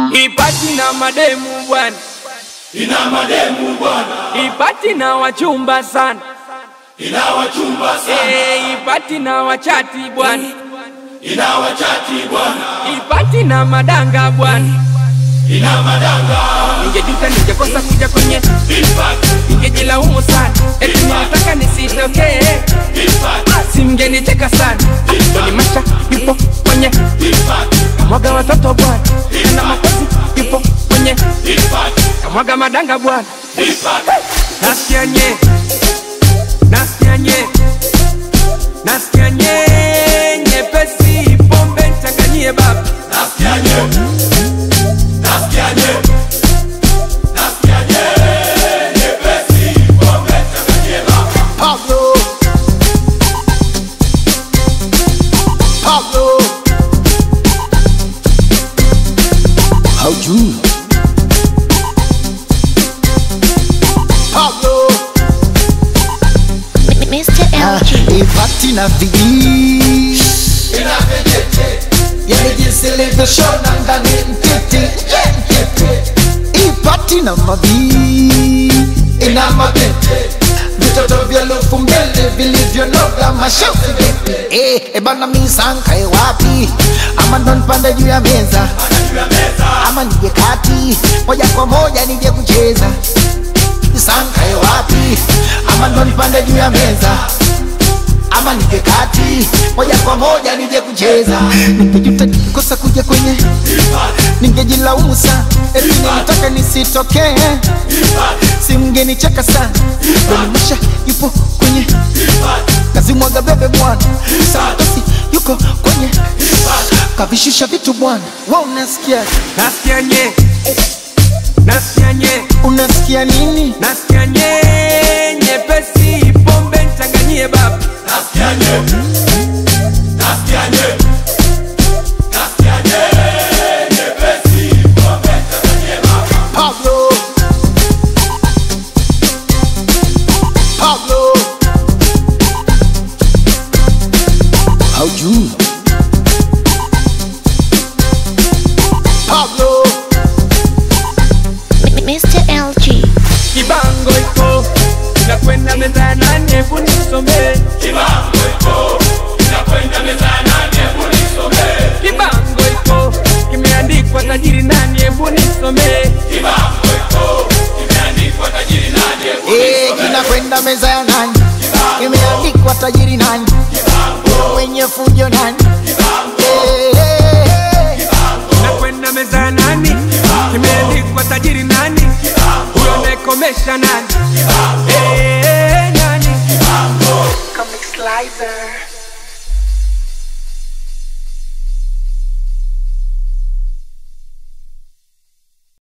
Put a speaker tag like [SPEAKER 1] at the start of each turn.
[SPEAKER 1] Ipati na mademu bwana,
[SPEAKER 2] ina mademu bwana,
[SPEAKER 1] ipati na wachumba sana,
[SPEAKER 2] ina wachumba sana,
[SPEAKER 1] Eh, ipati na wachati bwana,
[SPEAKER 2] ina wachati bwana,
[SPEAKER 1] ipati na madanga bwana.
[SPEAKER 2] ina madanga,
[SPEAKER 1] Ningejuta ningekosa kuja kwenye,
[SPEAKER 2] impact,
[SPEAKER 1] ningejilaumu sana, eti nilitaka nisitokee,
[SPEAKER 2] impact,
[SPEAKER 1] simngenicheka sana. Doni Masha yupo kwenye
[SPEAKER 2] impact,
[SPEAKER 1] kamwaga watoto bwana, na makozi yupo kwenye
[SPEAKER 2] impact,
[SPEAKER 1] kamwaga madanga bwana.
[SPEAKER 2] impact,
[SPEAKER 1] Nasikia nye, nasikia nye, nasikia nye, nyepesi pombe nchanganyie baba.
[SPEAKER 2] nasikia nye, nasikia nye, nasikia nye, nyepesi, pombe changanyie baba.
[SPEAKER 3] Pablo. Pablo. Haujui. Pablo.
[SPEAKER 4] Mr. LG.
[SPEAKER 3] Ipati na vijii
[SPEAKER 2] Ina vijiti,
[SPEAKER 3] yani jinsi ilivyoshona ndani mtiti yeah, mtiti. Ipati na mabii ina mabete vitoto vya lufu mbele vilivyonoga mashafu vipi eh, ebana misankae wapi ama ndo nipande juu ya meza
[SPEAKER 2] juu ya meza,
[SPEAKER 3] ama nije kati moja kwa moja nije kucheza sankae wapi ama ndo nipande juu ya meza ama nije kati moja kwa moja nije kucheza ningejuta nikikosa kuja kwenye ningejilaumu sana eti nilitaka nisitokee simngenicheka sana donimasha yupo kwenye kazi mwaga bebe bwana santosi yuko kwenye kavishusha vitu bwana wa unasikia
[SPEAKER 1] Nasikia nye, nasikia nye,
[SPEAKER 3] unasikia nini
[SPEAKER 1] nasikia nye, nyepesi pombe nchanganyie baba.
[SPEAKER 2] nasikia nye, nasikia nye, nasikia nye, nyepesi, pombe changanyie baba.
[SPEAKER 3] Pablo Pablo Haujui Pablo
[SPEAKER 4] Mr. LG.
[SPEAKER 1] Kibango iko inakwenda meza ya nane, hebu nisomee.
[SPEAKER 2] Kibango iko, inakwenda meza ya nane, hebu nisomee.
[SPEAKER 1] Kibango iko kimeandikwa tajiri nani, hebu nisomee.
[SPEAKER 2] Kibango iko, imeandikwa tajiri nani, hebu
[SPEAKER 3] Eh, kinakwenda meza ya nani Imeandikwa tajiri nani Mwenye fujo nani Eh, eh, eh.
[SPEAKER 1] Nakwenda meza ya nani, kimeandikwa tajiri nani, huyo anayekomesha nani, Eh, nani.
[SPEAKER 5] Comic Slicer.